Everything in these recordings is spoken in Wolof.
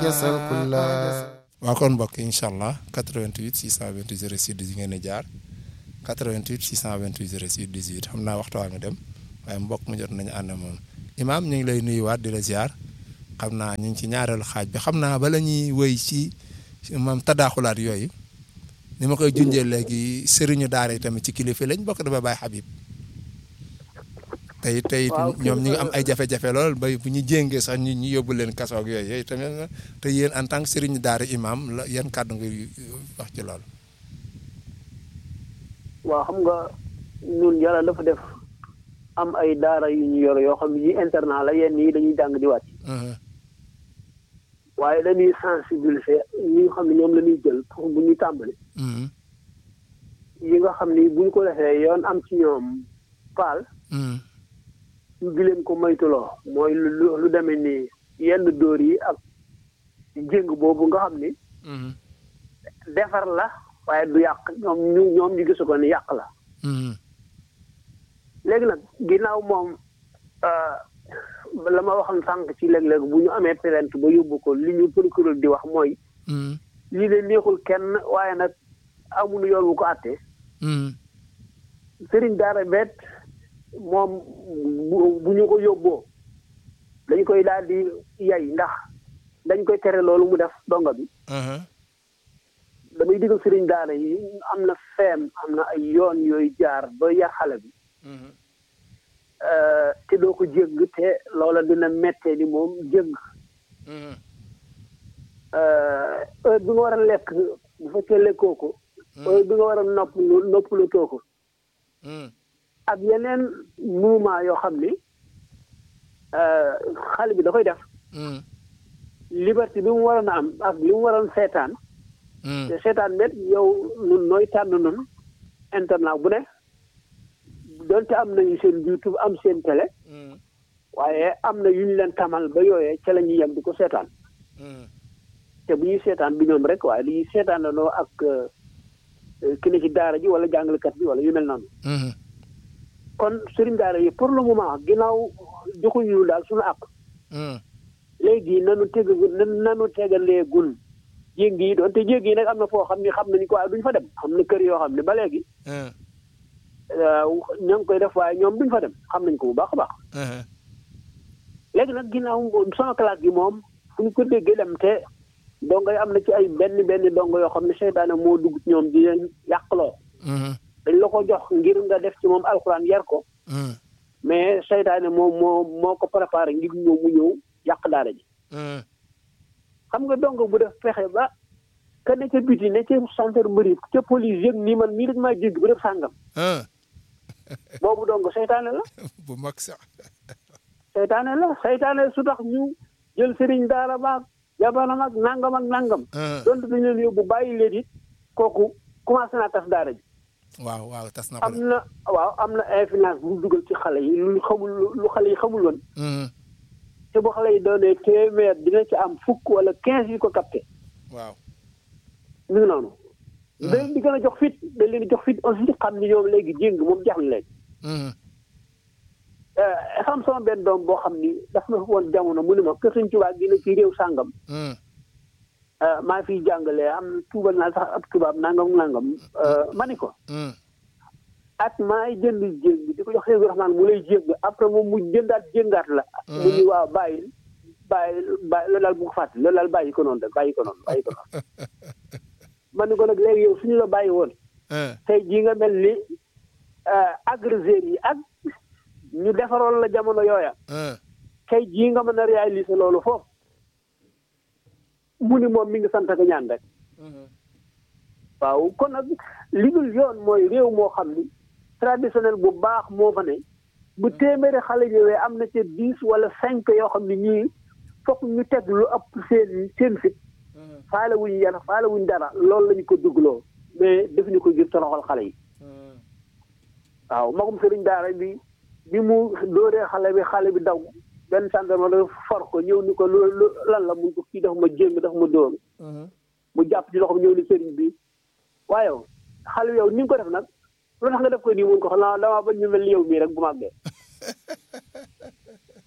waaw kon mbokk incha allah 88 628 06 18 ngeen di jaar 88 628 06 18 xam naa waxtu waa nga dem waaye mbokk mu jot nañu ànd moom imaam ñu ngi lay nuyuwaat di la ziar xam naa ñu ngi ci ñaareelu xaaj bi xam naa bala ñuy wëy ci moom tadaaxulaat yooyu ni ma koy junjee léegi sëriñu daara yi tamit ci kilifa lañ bokk dafa bàyyi Habib tey tey ñoom ñu ngi am ay jafe-jafe lool ba bu ñu jéngee sax ñu ñu yóbbu leen kaso ak yooyu yooyu tamit te yéen en tant que sëriñu daara imam la yan kàddu nga wax ci loolu. waaw xam nga ñun yàlla dafa def am ay daara yu ñu yor yoo xam ne yi internat la yenn yi dañuy jàng di wàcc. waaye dañuy sensibiliser ñi nga xam ne ñoom la ñuy jël pour bu ñuy tàmbali. yi nga xam ni bu ñu ko defee yoon am ci ñoom paal. ñu di leen ko moytuloo mooy lu lu demee ni yenn dóor yi ak jéng boobu nga xam ni. defar la waaye du yàq ñoom ñu ñoom ñu gisu ko ni yàq la. léegi nag ginnaaw moom la ma waxoon sànq ci léeg-léeg bu ñu amee plainte ba yóbbu ko li ñu procureur di wax mooy. lii de neexul kenn waaye nag amuñu yoon wu ko àttee. sëriñ daara bet moom bu ñu ko yóbboo dañ koy daal di yay ndax dañ koy tere loolu mu def donga bi damay digal sëriñ daara yi am na feem am na ay yoon yooyu jaar ba yar xale bi te doo ko jégg te loola dina mettee ni moom jégg heure bi nga war a lekk bu fekkee lekkoo ko heure bi nga war a nopp noppalatoo ko ak yeneen mouvement yoo xam ni xale bi da koy def liberté bi mu waroon a am ak li mu waroon seetaan te seetaan met yow nun nooy tànn nun internet bu ne donte am nañu seen YouTube am seen télé waaye am na yu ñu leen tamal ba yooyee ca la ñuy yem di ko seetaan te bu ñuy seetaan bi ñoom rek waaye dañuy seetaan la noo ak ki ne ci daara ji wala jàngalekat bi wala yu mel noonu kon sëriñ daara yi pour le moment ginnaaw joxuñu daal suñu àq léegi nanu teg nanu tegalee gun jéngi yi doon te jéngi yi nag am na foo xam ne xam nañu ko waaye duñ fa dem am na kër yoo xam ne ba léegi ñoo ngi koy def waaye ñoom duñ fa dem xam nañ ko bu baax a baax léegi nag ginnaaw sama classe gi moom fu ñu ko déggee dem te dongo yi am na ci ay benn benn dongo yoo xam ne seytaane moo dugg ci ñoom di leen yàqloo dañ la ko jox ngir nga def ci moom alxuraan yar ko mais seytaane moom moo moo ko préparé ngir ñëw mu ñëw yàq daara ji xam nga dongo bu def fexe ba ka ne ca biti ne ca gendarmerie ca police yëg nii man mii dañ maa jéggi bu def sàngam boobu dongo seytaane la bu mag sax seytaane la seytaane su tax ñu jël sëriñ daara baag jabanam ak nangam ak nangam donte dañu leen yóbbu bàyyi leen it kooku commencé naa tas daara ji waaw waaw tas na am na waaw am na influence bu dugal ci xale yi lu xamul lu xale yi xamul woon te bu xale yi doonee téeméer dina ci am fukk wala quinze yi ko capté waaw mi ngi noonu da leen di gën a jox fit da leen di jox fit aussi xam ni ñoom léegi jéng moom jax na léegi xam sama benn doom boo xam ni daf na woon jamono mu ne ma kër Sëñ Tuubaa gi ne ci réew sàngam maa fiy jàngale am tuubal naa sax ab tubaab nangam nangam ma ni ko at maay jënd jéng di ko jox Seydou Rahman mu lay jéng après moom mu jëndaat jéngaat la mu ni waaw bàyyi bàyyi bàyyi loolu daal bu ko fàtte loolu daal bàyyi ko noonu rek bàyyi ko noonu bàyyi ko noonu ma ni ko nag léegi yow suñu la bàyyi woon tey jii nga mel ni agresseurs yi ak ñu defaroon la jamono yooya tey jii nga mën a réaliser loolu foofu mu ni moom mi ngi sant ak ñaan rek waaw kon nag li dul yoon mooy réew moo xam ni traditionnel bu baax moo fa ne bu téeméeri xale ñëwee am na ca dix wala cinq yoo xam ne ñii fokk ñu teg lu ëpp seen seen fit faale wuñ yar faale wuñ dara loolu lañu ko dugloo mais defuñu ko ngir toroxal xale yi waaw magum sëriñ daara bi bi mu dóoree xale bi xale bi daw benn gendarme la for ko ñëw ni ko lu lan la mun ko kii daf ma jéng daf ma dóor mu jàpp ci loxoom ñëw ni sëriñ bi waaye xale yow ni nga ko def nag lu tax nga def ko nii mun ko xam naa damaa bañ ñu mel ni yow mii rek bu màggee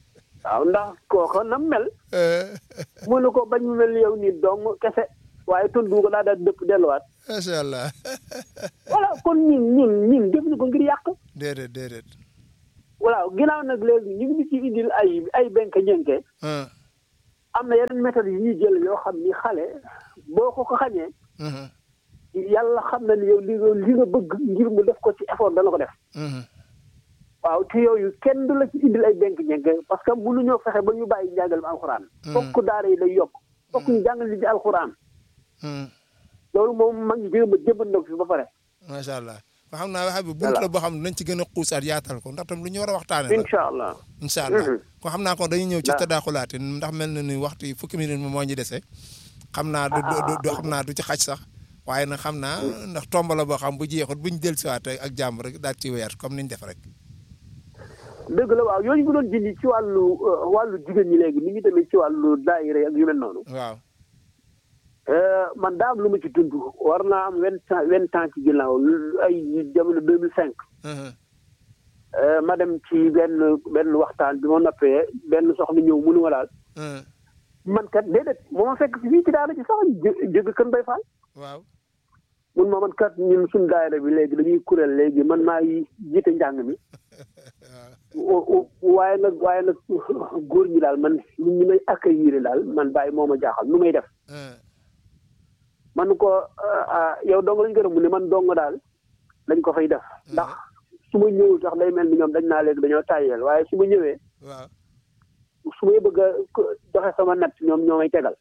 waaw ndax kooka nam mel mënu ko bañ mu mel ni yow nii dong kese waaye tontu ko daa daal dëpp delluwaat macha allah voilà kon ñun ñun ñun def ñu ko ngir yàq déedéet déedéet voilà ginnaaw nag léegi ñu ngi ci indil ay ay benk ñenke ah am na yeneen méthode yi ñuy jël yoo xam ni xale boo ko ko xañee mhm, yàlla xam na ni yow li nga li nga bëgg ngir mu def ko ci effort dana ko def mhm. waaw te yooyu kenn du la ci indil ay benk ñenke parce que mënuñoo fexe ba ñu bàyyi njàngalem alxuraan fokk daara yi day yokk fokk ñu jàngal li ci alxuraan mhm. loolu moom mag ñi jéem a jëmbat na ko fi ba pare macha allah ba xam naa waxa bi bunt la boo xam ne nañ ci gën a xuusaat yaatal ko ndax tam lu ñu war a waxtaane la incha allah incha allah Mhm. ko xam naa ko dañuy ñëw ci Waaw. tadaaxulaate ndax mel na ni waxtu yi fukki minute moo ñu dese xam naa du du du xam naa du ci xaj sax waaye nag xam naa ndax tomb la boo xam bu jeexut buñ del siwaat ak jàmm rek daal ci weer comme niñ def rek dëgg la waaw yooyu ñu doon dindi ci wàllu euh, wàllu jigéen ñi léegi ni ñu demee ci wàllu daayira ak yu mel noonu waaw Euh, man daa am lu ma ci dund war naa am vingt ans vingt ans ci ginnaaw lu- ay jamono deux mille cinq Mhm, ma dem ci benn benn waxtaan bi ma noppee benn soxna ñëw mënu ma daal mhm. man kat déedéet moo ma fekk fii ci daara ci sax jë- jóge kën bay faal waaw mun ma man kat ñun suñ daayira bi léegi dañuy kuréel léegi man maa yi jiite njàng mi o- o- waaye nag waaye nag góor ñi daal man nit ñi may accueillir daal man bàyyi moo ma jaaxal nu may def Mhm, man ko ah, ah, yow dong lañ gërëm mu ne man dong daal lañ ko fay def ndax su ma ñëwul sax day mel ni ñoom dañ naa léegi dañoo tàyyeel waaye su ma ñëwee waaw su may bëgg a ko- joxe sama natt ñoom ñoo may tegal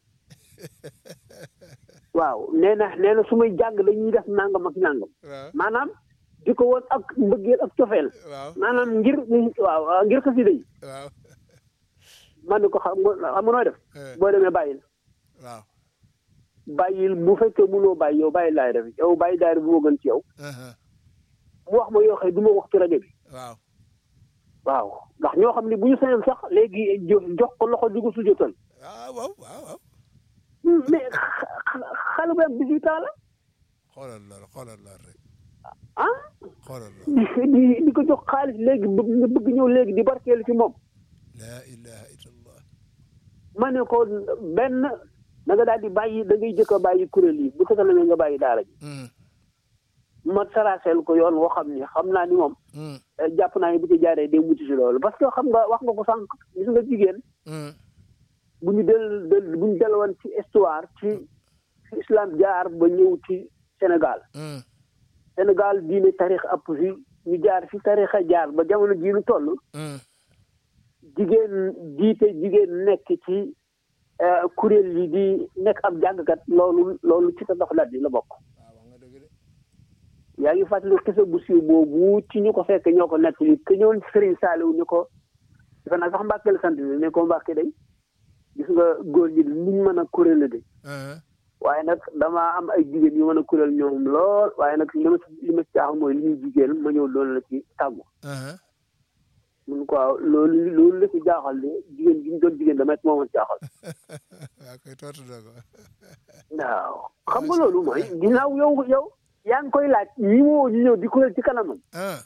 waaw nee na nee na su may jàng dañuy def nangam ak nangam waaw maanaam di ko woon ak mbëggeel ak cofeel waaw maanaam ngir waaw ngir xasida yi waaw man ni ko xam nga xam nga nooy def Eh. boo demee bàyyil waaw bàyyil bu fekkee mënoo bàyyi yow bàyyi laay def yow bàyyi daayira bi moo gën ci yow Mhm, mu wax ma yoo xam ne du ma wax ci rajo bi waaw waaw ndax ñoo xam ne bu ñu sañoon sax léegi jo- jox ko loxo di ko sujjotal waaw waaw waaw waaw mais xa- xa- xale bu am 18 ans la xoolal loolu xoolal loolu rek ah xoolal loolu di di di ko jox xaalis léegi bëgg nga bëgg ñëw léegi di barkeelu ci moom laa ilaha illallah ma ne ko benn da nga daal di bàyyi da ngay jëkk a bàyyi kuréel yi bu fekkee ne nga bàyyi daara ji Mhm, ma saraseel ko yoon woo xam ni xam naa ni moom mhm, eh, jàpp naa ni bu ci jaaree day mucc si loolu parce que xam nga wax nga ko sànq gis nga jigéen mhm. bu ñu del del bu ñu delluwoon ci histoire ci fi islam jaar ba ñëw ci Sénégal Mhm, Sénégal diine tarix app fi ñu jaar fi tarixa jaar ba jamono jii ñu toll mhm. jigéen jiite jigéen nekk ci eh, kuréel yi di nekk ab jàngkat loolu loolu ci ta dox dat yi la bokk waaw wax nga dëgg de yaa ngi fàttali xisa bu siiw boobu ci ñu ko fekk ñoo ko nettali ke ñëwoon Serigne Saliou ni ko defe naa sax Mbàkke la sant bi ne ko Mbàkke day gis nga góor ñi niñ mën a kuréel la de Mhm, waaye nag damaa am ay jigéen yu mën a kuréel ñoom lool waaye nag li ma ci li ma ci jaaxal mooy li ñuy jigéen ma ñëw loolu la ci tàggu mhm. mun ko waaw loolu loolu la ci jaaxal de jigéen gi ñu doon jigéen damay moo ma jaaxal waaw koy tontu na ko waaw xam nga loolu mooy ginnaaw yow yow yaa ngi koy laaj ñi woo ñu ñëw di kuréel ci kanamam ah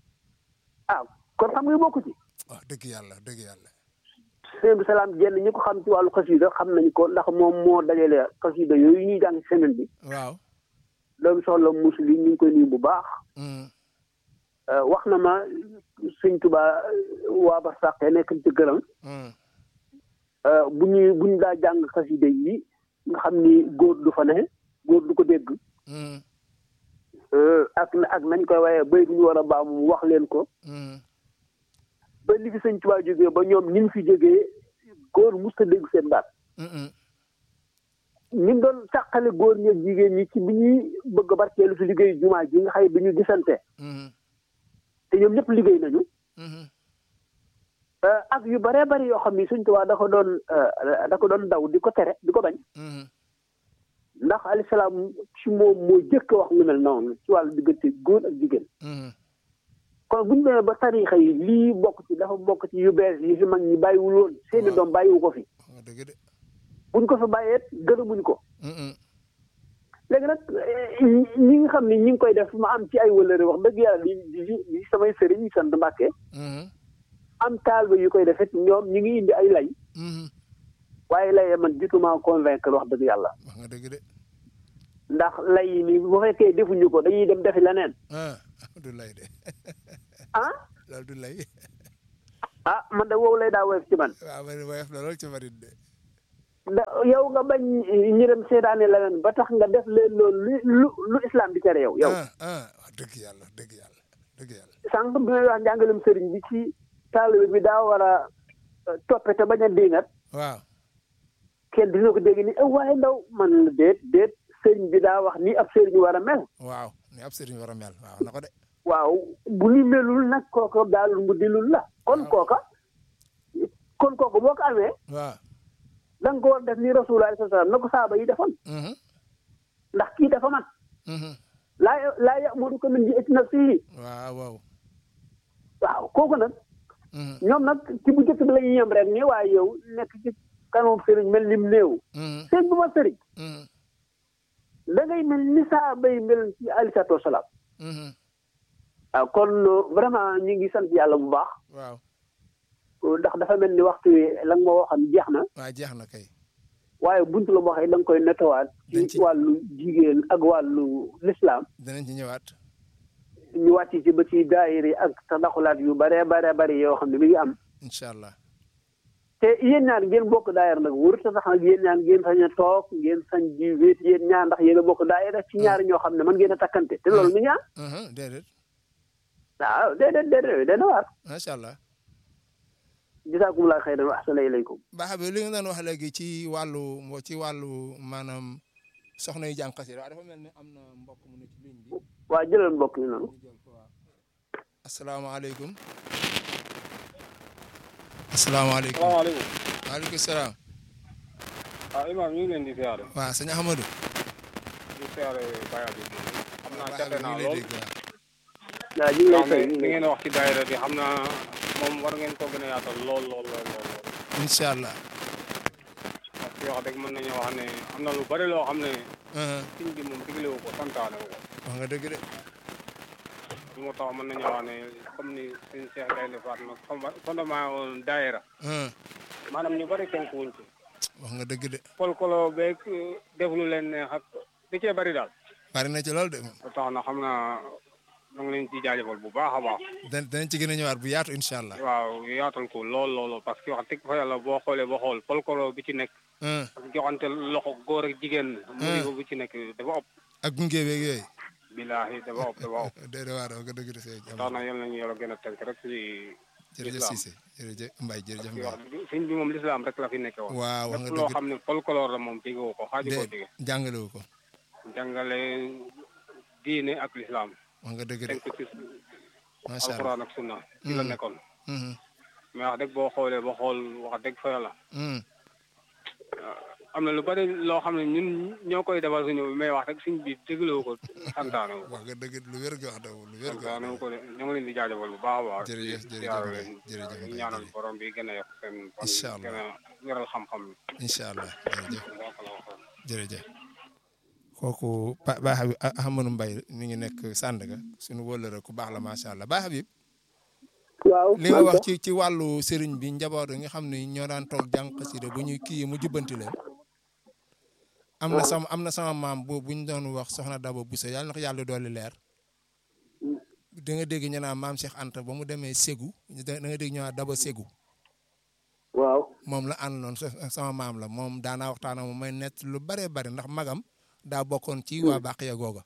ah kon xam nga bokku ci wax dëgg yàlla dëgg yàlla sëñ bi salaam jenn ñi ko xam ci wàllu xasida xam nañ ko ndax moom moo dajale xasida yooyu ñuy jàng ci semaine bi waaw doomu soxla musli ñu ngi koy nuyu bu baax Mhm, Euh, wax na ma sëñ Tuba waa ba sàqee nekk ci gërëm mhm. euh, bu ñuy bu ñu daa jàng xasida yi nga xam ni góor du fa ne góor du ko dégg Mhm, euh, ak ak nañ koy waaye bay bu ñu war a baax mu wax leen ko mhm. ba li fi sëñ Tuba jógee ba ñoom ñi fi jógee góor mus a dégg seen baat Mhm, ñi doon sàqale góor ñi ak jigéen ñi ci bi ñuy bëgg a barkeelu si liggéey jumaa ji nga xëy bi ñu gisante mhm, te ñoom ñëpp liggéey nañu mhm. Euh, ak yu bëree bëri yoo xam ni Sëñ Tuubaa da ko doon euh, da ko doon daw di ko tere di ko bañ Mhm, ndax alayhi salaam ci moom moo jëkk a wax lu mel noonu ci wàllu diggante góor ak jigéen mhm. kon bu ñu demee ba tariixa yi lii bokk ci dafa bokk ci yu bees yi fi mag ñi bàyyiwul woon seeni Waaw. doom bàyyiwu ko fi wax nga dëgg de buñ ko fi bàyyeet gërëmuñ ko Mhm, léegi nag eh, ñi nga xam ne ñi ngi koy def ma am ci ay wëlëre wax dëgg yàlla di di di samay sëriñ sant Mbàkke mhm. am taalibe yu koy defet ñoom ñu ngi indi ay lay waaye lay man jutuma convaincre wax dëgg yàlla wax nga dëgg de ndax lay yi nii bu fekkee defuñu ko dañuy dem defi leneen ah du lay de ah loolu du lay ah man de woowu lay daa woyof ci man waaw man woyof la lool ci marit de da yow nga bañ ñu dem seetaane leneen ba tax nga def leen loolu lu lu lu islam di tere yow yow ah ah wax dëgg yàlla dëgg yàlla dëgg yàlla sànq bi may wax njàngalem sëriñ bi ci taalibe bi daa war a toppe te bañ a diingat waaw kenn dina ko dégg ni eh waaye ndaw man la déet déet sëriñ bi daa wax ni ab sëriñ war a mel waaw ni ab sëriñ war a mel waaw na ko de waaw bu ni melul nag kooka daal mu dilul la kon kooka kon kooka boo ko amee waaw da nga ko war def ni rasulullah sallallahu alayhi wasallam na ko saaba yi defoon mhm ndax kii dafa man mhm laa laa ya'muruka min ji'ati nafsihi waaw waaw waaw kooku nag mhm ñoom nag ci bu njëkk bi la ñuy yem rek ni waaye yow nekk ci kanam sëriñ mel ni mu néew mhm sëriñ bu ma sëriñ mhm da ngay mel ni saaba yi mel ci alayhi salaatu wasalaam mhm waaw kon vraiment ñu ngi sant yàlla bu baax waaw ndax dafa mel ni waxtu wi la nga ma waxoon jeex na waaw jeex na kay waaye buntu la boo xam ne da nga koy nettowaat Dañ ci ci- wàllu jigéen ak wàllu lislaam danañ ci ñëwaat ñu wàcc ci ba ci daayir yi ak tadaxulaat yu bare bare bare yoo xam ne mi ngi am incha allah te yéen ñaar ngeen bokk daayir nag wóor te sax nag yéen ñaar ngeen sañ a toog ngeen sañ di wéet yéen ñaar ndax yéen a bokk daayir ci ñaari ñoo xam ne man ngeen a takkante te loolu mi ngi am mhm déedéet waaw déedéet déedéet dana waar macha allah jisaakumulaa xayran wa ahsana ilaykum baax bi li nga doon wax léegi ci wàllu moo ci wàllu maanaam soxna yu jàng xasida waaw dafa mel ni am na mbokk mu ne ci ligne bi waa jëlal mbokk yi noonu ñu jël ko waaw asalaamaaleykum asalaamaaleykum salaamaaleykum waaleykum salaam ah imaam ñu ngi leen di siyaare waaw sëñ Ahmadou di siyaare Baye Habib xam naa Baye jate Habib naa ñu ngi lay lool dégg waaw waaw ñu ngi lay wax fay ne ñu ngi li lay ngeen wax ci daayira bi xam naa moom war ngeen ko gën a yaatal lool lool lool lool lool incha allah parce que wax dëgg mën nañu wax ne am na lu bari loo xam ne Mhm. siñ bi moom diglewu ko santaane wu ko wax nga dëgg de lu moo tax mën nañu wax ne comme ni suñ Cheikh Gaynde Fatma fondement fondement woon daayira Mhm. maanaam ñu bari tënk wuñ ci wax nga dëgg de folklore beeg def lu leen neex ak da cee bari daal bari na ci lool de moom ba tax na xam naa ñu ngi leen ci jaajëfal bu baax a baax dan danañ ci gën a ñëwaat bu yaatu incha allah waaw yaatal ko lool lool parce que wax dëgg fa yàlla boo xoolee ba xool folklore bi ci nekk Mhm. ak joxante loxo góor ak jigéen. musiba bi ci nekk dafa ëpp. ak gunge beeg yooyu billaahi dafa ëpp dafa ëpp. déedéet waaw wax nga dëgg de sëñ tax Ahmadou na yal nañu yàlla gën a tënk rek ci jërëjëf islam. Cissé jërëjëf Mbaye jërëjëf ci Mbaye wax sëñ bi moom lislaam rek la fi nekke woon. waaw wax nga lépp loo dëgg xam ne folklore la moom jegewoo ko xaaju ko de jege. jàngalewu ko jàngale diine ak lislaam wax nga dëgg de tënk ci macha allah alquran ak sunna ci la Mhm. nekkoon. Mhm. mais wax dëgg boo xoolee ba xool wax dëgg fa yàlla. Mhm. am na lu bari loo xam ne ñun ñoo koy defal suñu mais wax rek suñ bi dégluwu ko santaane wu ko. wax nga dëgg lu wér nga wax dëgg lu wér nga wax santaane wu ko de ñu ngi leen di jaajëfal bu baax a baax. Jërëjëf, di jërëjëf siyaare Mbaye, leen. jërëjëf di Mbaye, ñaanal jërëjëf. borom bi gën a yokk seen fan. Incha allah. gën a wéral xam-xam bi. incha allah jërëjëf Barakallahu xayr. jërëjëf kooku Ba Ba Habib Ahmadou Mbaye mi ngi nekk Sandaga suñu wóllëre ku baax la macha allah Ba Habib waaw li nga wax ci ci wàllu sëriñ bi njaboot yi nga xam ne ñoo daan toog jàng xasida bu ñu kii mu jubbanti leen am na sama am na sama maam bu bu ñu doon wax soxna Daba Bousso yàlla na ko yàlla dolli leer da nga dégg ñu naan maam Cheikh Anta ba mu demee Ségou da nga dégg ñu naan Daba Ségou waaw moom la àndoon sa- sama maam la moom daanaa waxtaan ak moom may nett lu bëree bëri ndax magam daa bokkoon ci waa Baqiya googa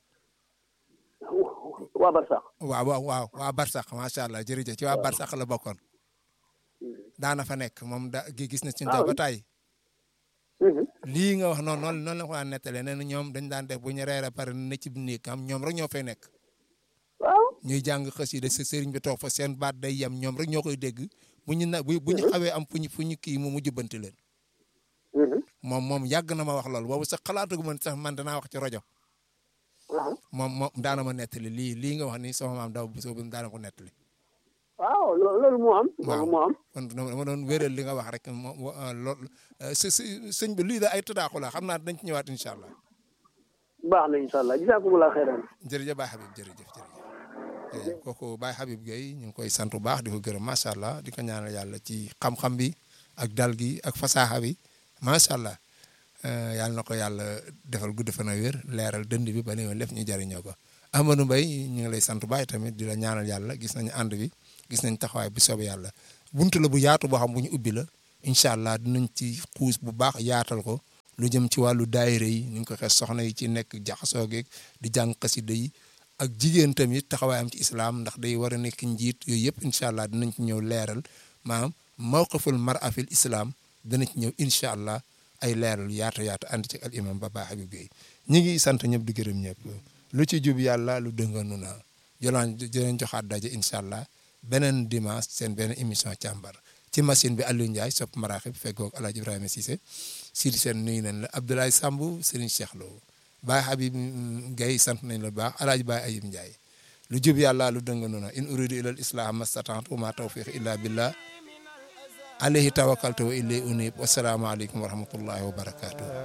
waa Barsax waaw waaw waaw waa Barsax macha allah jërëjëf ci waa Barsax la bokkoon daana fa nekk moom da gi gis na ci ba tàyyi lii nga wax noonu noonu noonu la ko daan nettalee nee na ñoom dañ daan def bu ñu reere pare ne ci néeg am ñoom rek ñoo fay nekk waaw ñuy jàng xasida sa sëriñ bi toog fa seen baat day yem ñoom rek ñoo koy dégg bu ñu na bu bu ñu xawee am fu ñu fu ñu kii mu mu jubbanti leen moom moom yàgg na ma wax loolu boobu sax xalaatu gu man sax man danaa wax ci rajo moom moom daana ma nettali lii lii nga wax ni sama maam daw bu soobu daana ko nettali waaw lo- loolu moo am loolu moo am kon dama doon wéral li nga wax rek moo loolu së sëñ bi lii da ay tëdaaxu la xam naa dañ ci ñëwaat incha allah baax na incha allah jisaakumulaa xayran jërëjëf Ba Habib jërëjëf jërëjëf kooku Baye Habib Gueye ñu ngi koy sant bu baax di ko gërëm macha allah di ko ñaanal yàlla ci xam-xam bi ak dal gi ak fasaaxa bi macha allah yàlla na ko yàlla defal gudd fan ak wér leeral dënd bi ba ne woon lépp ñu jariñoo ko Amadou Mbaye ñu ngi lay sant baay tamit di la ñaanal yàlla gis nañu ànd bi gis nañ taxawaay bu soobee yàlla buntu la bu yaatu boo xam bu ñu ubbi la incha allah dinañ ci xuus bu baax yaatal ko lu jëm ci wàllu daayira yi ni ñu ko xees soxna yi ci nekk jaxasoo geeg di jàng xasida yi ak jigéen tamit taxawaayam ci islam ndax day war a nekk njiit yooyu yëpp incha allah dinañ ci ñëw leeral maanaam mawqiful mar'a fil islam dinañ ci ñëw incha allah ay leeral yaatu yaatu ànd ci al imam ba Baye Habib Gueye ñi ngi sant ñëpp di gërëm ñëpp lu ci jub yàlla lu dënganu na jolaan jëleen joxaat daje incha allah beneen dimanche seen beneen émission càmbar ci machine bi Aliou Ndiaye sopp maraaxib feggoog El Hadj Ibrahima Cissé Sidi Sène nuyu nañ la Abdoulaye Samb Serigne Cheikh Lo Baye Habib Gueye sant nañ la baax El Hadj Baye Ayib Ndiaye lu jub yàlla lu dënganu na in uridu ila al islam mastata'tu wa ma tawfiq illa billah alayhi tawakkaltu wa ilayhi unib wasalaamu aleykum wa rahmatullahi wa barakatuh